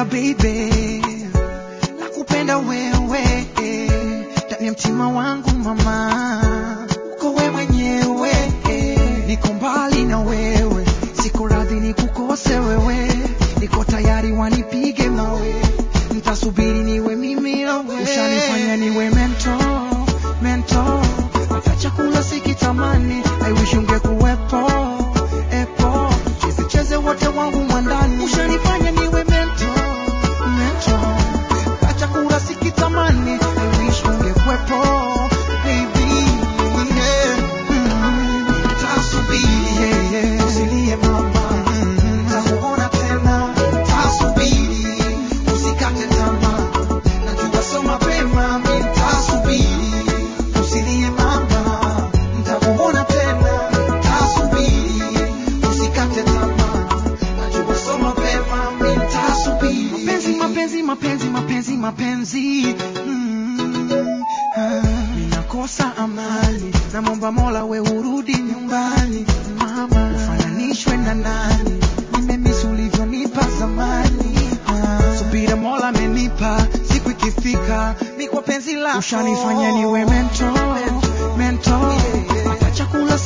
baby, nakupenda wewe ndani ya mtima wangu mama, uko wewe mwenyewe, niko mbali na wewe, siko radhi nikukose wewe, niko tayari wanipige mawe, nitasubiri niwe mimi na wewe, ushanifanya niwe mento mento, hata chakula sikitamani, I wish ungekuwepo epo, cheze cheze wote wangu mwandani, ushanifanya niwe mento mento, hata chakula sikitamani, I wish ungekuwepo baby, yeah. Mm. Tasubiri, yeah, yeah. Usilie mama, nitakuona tena. Tasubiri, usikate tamaa. Najua sio mapema, mimi nitasubiri. Usilie mama, nitakuona tena. Tasubiri, usikate tamaa. Najua sio mapema, mimi nitasubiri. Mapenzi, mapenzi, mapenzi, mapenzi, mapenzi. Mm, ah. Ninakosa amani, namwomba Mola we urudi nyumbani mama, ufananishwe na nani? Nimemisi ulivyonipa zamani. Ah, subira Mola amenipa, siku ikifika ni kwa penzi lako, ushanifanya niwe mento mento, hata chakula